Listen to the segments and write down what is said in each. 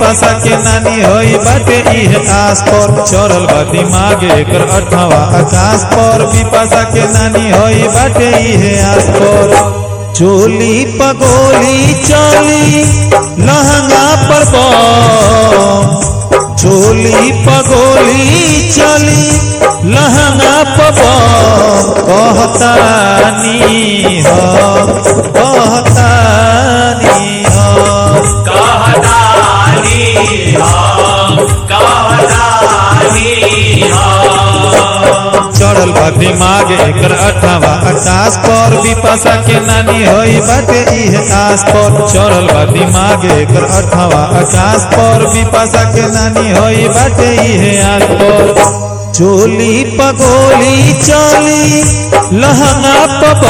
पिपासा के नानी होई बाटे इहे आस पर चढ़ल बा दिमाग एकर अठवा आकाश पर पिपासा के नानी होई बाटे इहे आस पर चोली पगोली चली लहंगा पर बम चोली पगोली चली लहंगा पर बम कहतानी हम कहतानी हम कहतानी हम कहतानी हम चढ़ल बा दिमाग एकर अठावा आकाश पर विपाशा के नानी होई बाटे इहे आस पर चढ़ल बा दिमाग एकर अठावा आकाश पर विपाशा के नानी होई बाटे इहे आस पर चोली पगोली चली लहंगा पब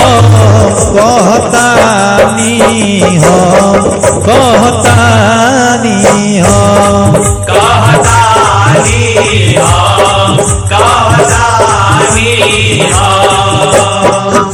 कहतानी हम कहतानी हम कहतानी हम कहतानी हम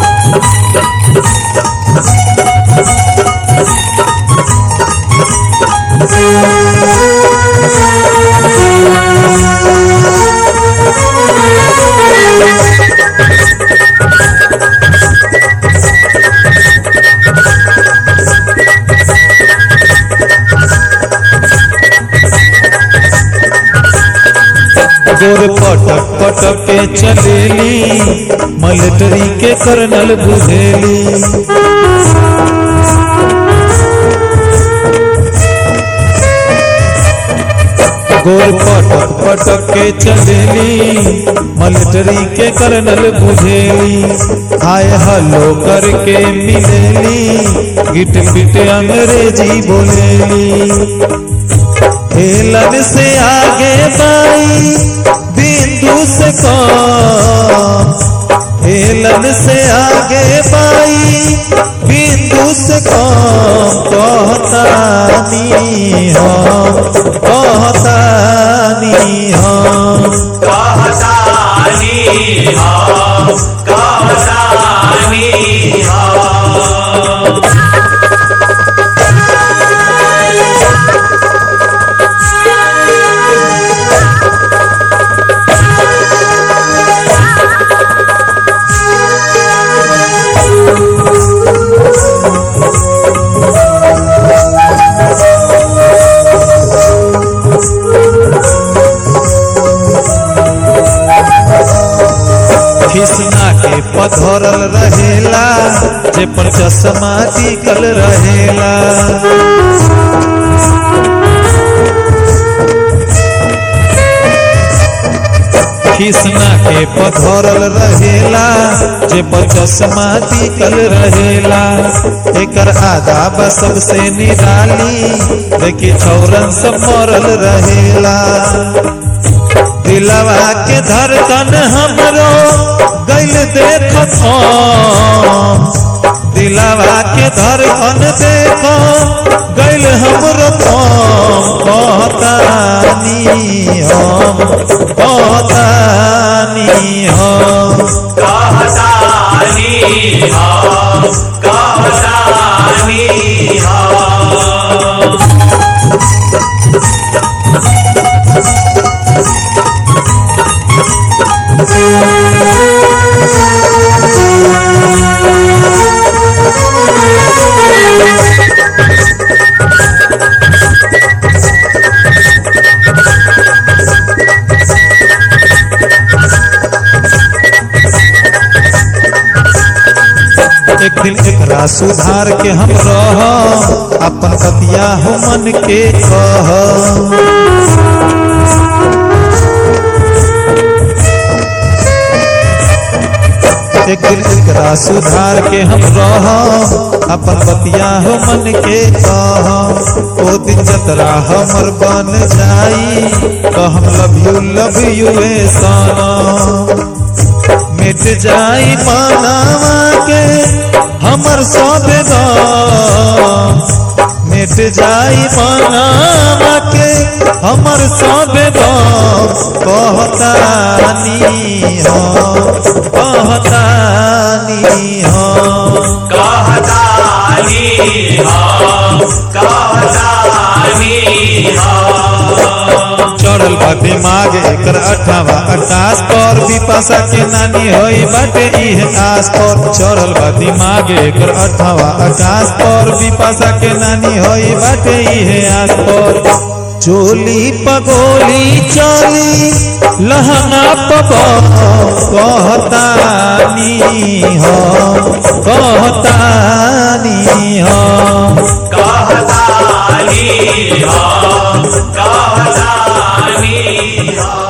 गोर पटक पटक के चलेली मिलिट्री के कर्नल बुझेली गोर पटक पटक के चलेली मिलिट्री के कर्नल बुझेली आय हलो करके मिलेली गिट पिट अंग्रेजी बोलेली हेलन से आगे बाई बिंदु से कम हेलन से आगे बाई बिंदु से कम कहतानी हम कहतानी हम कहतानी हम कहतानी हम खिसना के पधरल रहेला जे पर चश्मा टिकल रहेला खिसना के पधरल रहेला जे पर चश्मा टिकल रहेला एकर आदाब सबसे निराली देखी छौरन सब मरल रहेला दिलवा के धड़कन हमरो गैल देखत हम दिलवा के धड़कन देखो गैल हमरो थम कहतानी हम कहतानी हम कहतानी हम कहतानी हम एक दिन एकरा सुधार के हम रह अपन बतिया हो मन के कह एक दिन एकरा सुधार के हम रह अपन बतिया हो मन के कह ओ दिन जतरा हमर बन जाई तो हम लव यू लव यू ए सनम मिट जाई मानवा के हमर सब गम मिट जाई मानवा के हमर सब गम कहतानी हम कहतानी हम कहतानी हम कहतानी हम चढ़ल बा दिमाग एकर अठावा आकाश पर विपाशा के नानी होई बाटे इहे आस पर चढ़ल बा दिमाग एकर अठावा आकाश पर विपाशा के नानी होई बाटे इहे आस पर चोली पगोली चली लहंगा पगो कहतानी हो कहतानी हो कहतानी हम कहतानी हम